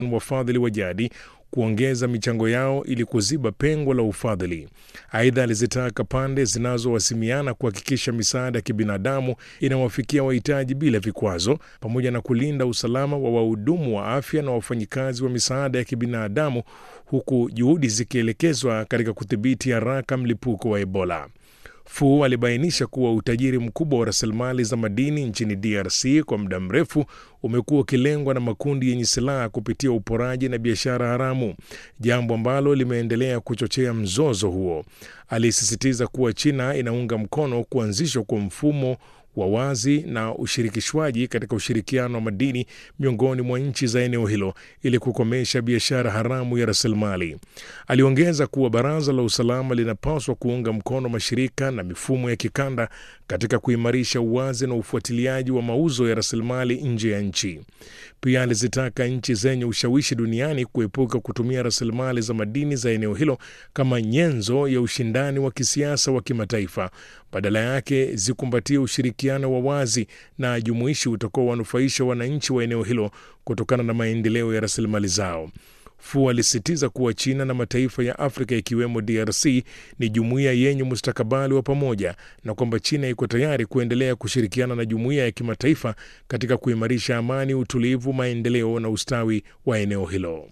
wafadhili wa jadi kuongeza michango yao ili kuziba pengo la ufadhili. Aidha, alizitaka pande zinazowasimiana kuhakikisha misaada ya kibinadamu inawafikia wahitaji bila vikwazo, pamoja na kulinda usalama wa wahudumu wa afya na wafanyikazi wa misaada ya kibinadamu, huku juhudi zikielekezwa katika kudhibiti haraka mlipuko wa Ebola. Fu alibainisha kuwa utajiri mkubwa wa rasilimali za madini nchini DRC kwa muda mrefu umekuwa ukilengwa na makundi yenye silaha kupitia uporaji na biashara haramu, jambo ambalo limeendelea kuchochea mzozo huo. Alisisitiza kuwa China inaunga mkono kuanzishwa kwa mfumo wa wazi na ushirikishwaji katika ushirikiano wa madini miongoni mwa nchi za eneo hilo ili kukomesha biashara haramu ya rasilimali. Aliongeza kuwa baraza la usalama linapaswa kuunga mkono mashirika na mifumo ya kikanda katika kuimarisha uwazi na ufuatiliaji wa mauzo ya rasilimali nje ya nchi. Pia alizitaka nchi zenye ushawishi duniani kuepuka kutumia rasilimali za madini za eneo hilo kama nyenzo ya ushindani wa kisiasa wa kimataifa. Badala yake zikumbatie ushirikiano wa wazi na jumuishi utakaowanufaisha wananchi wa eneo hilo kutokana na maendeleo ya rasilimali zao. Fu alisisitiza kuwa China na mataifa ya Afrika ikiwemo DRC ni jumuiya yenye mustakabali wa pamoja na kwamba China iko tayari kuendelea kushirikiana na jumuiya ya kimataifa katika kuimarisha amani, utulivu, maendeleo na ustawi wa eneo hilo.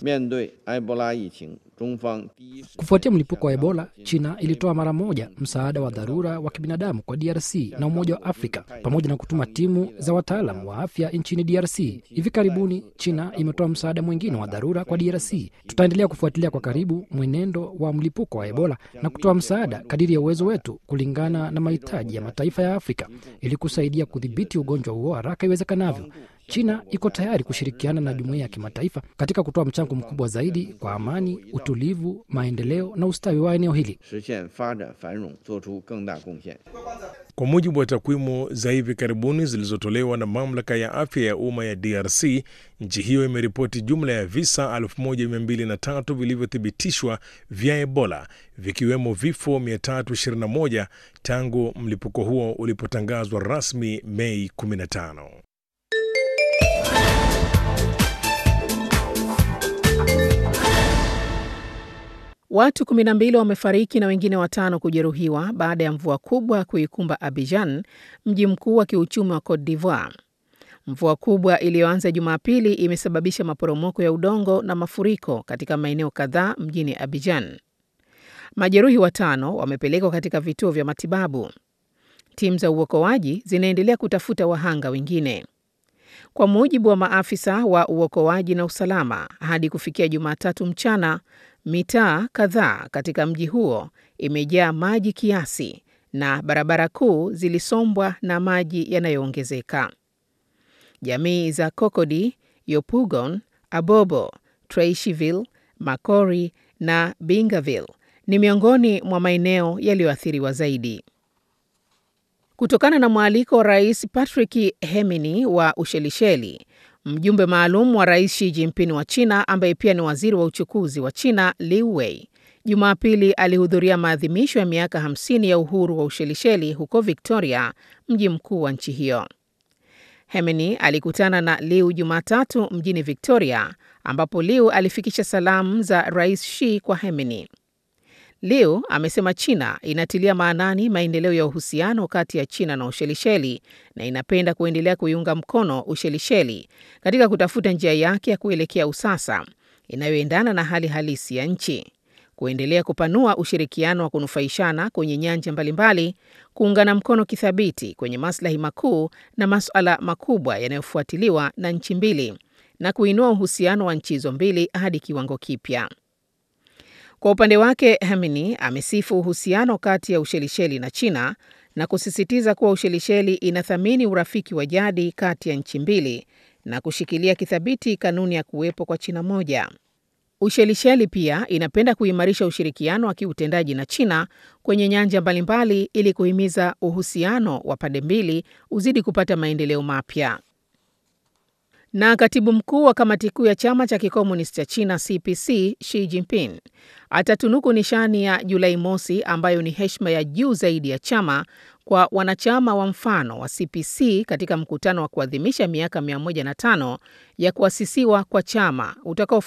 Kufuatia mlipuko wa Ebola, China ilitoa mara moja msaada wa dharura wa kibinadamu kwa DRC na Umoja wa Afrika pamoja na kutuma timu za wataalam wa afya nchini DRC. Hivi karibuni China imetoa msaada mwingine wa dharura kwa DRC. Tutaendelea kufuatilia kwa karibu mwenendo wa mlipuko wa Ebola na kutoa msaada kadiri ya uwezo wetu kulingana na mahitaji ya mataifa ya Afrika ili kusaidia kudhibiti ugonjwa huo haraka iwezekanavyo. China iko tayari kushirikiana na jumuiya ya kimataifa katika kutoa mchango mkubwa zaidi kwa amani, utulivu, maendeleo na ustawi wa eneo hili. Kwa mujibu wa takwimu za hivi karibuni zilizotolewa na mamlaka ya afya ya umma ya DRC, nchi hiyo imeripoti jumla ya visa 1203 vilivyothibitishwa vya Ebola, vikiwemo vifo 321 tangu mlipuko huo ulipotangazwa rasmi Mei 15. Watu 12 wamefariki na wengine watano kujeruhiwa baada ya mvua kubwa kuikumba Abidjan, mji mkuu wa kiuchumi wa Cote d'Ivoire. Mvua kubwa iliyoanza Jumapili imesababisha maporomoko ya udongo na mafuriko katika maeneo kadhaa mjini Abidjan. Majeruhi watano wamepelekwa katika vituo vya matibabu. Timu za uokoaji zinaendelea kutafuta wahanga wengine. Kwa mujibu wa maafisa wa uokoaji na usalama, hadi kufikia Jumatatu mchana, mitaa kadhaa katika mji huo imejaa maji kiasi na barabara kuu zilisombwa na maji yanayoongezeka. Jamii za Cocody, Yopougon, Abobo, Trècheville, Makori na Bingaville ni miongoni mwa maeneo yaliyoathiriwa zaidi. Kutokana na mwaliko wa Rais Patrick Hemini wa Ushelisheli, mjumbe maalum wa Rais Xi Jinping wa China ambaye pia ni waziri wa uchukuzi wa China Liu Wei, Jumapili alihudhuria maadhimisho ya miaka 50 ya uhuru wa Ushelisheli huko Victoria, mji mkuu wa nchi hiyo. Hemini alikutana na Liu Jumatatu mjini Victoria, ambapo Liu alifikisha salamu za Rais Xi kwa Hemini. Liu amesema China inatilia maanani maendeleo ya uhusiano kati ya China na Ushelisheli na inapenda kuendelea kuiunga mkono Ushelisheli katika kutafuta njia yake ya kuelekea usasa inayoendana na hali halisi ya nchi, kuendelea kupanua ushirikiano wa kunufaishana kwenye nyanja mbalimbali, kuungana mkono kithabiti kwenye maslahi makuu na masuala makubwa yanayofuatiliwa na nchi mbili na kuinua uhusiano wa nchi hizo mbili hadi kiwango kipya. Kwa upande wake Hamini amesifu uhusiano kati ya Ushelisheli na China na kusisitiza kuwa Ushelisheli inathamini urafiki wa jadi kati ya nchi mbili na kushikilia kithabiti kanuni ya kuwepo kwa China moja. Ushelisheli pia inapenda kuimarisha ushirikiano wa kiutendaji na China kwenye nyanja mbalimbali ili kuhimiza uhusiano wa pande mbili uzidi kupata maendeleo mapya. Na katibu mkuu wa kamati kuu ya chama cha kikomunisti cha China CPC Xi Jinping atatunuku nishani ya Julai mosi ambayo ni heshima ya juu zaidi ya chama kwa wanachama wa mfano wa CPC katika mkutano wa kuadhimisha miaka 105 ya kuasisiwa kwa chama utakao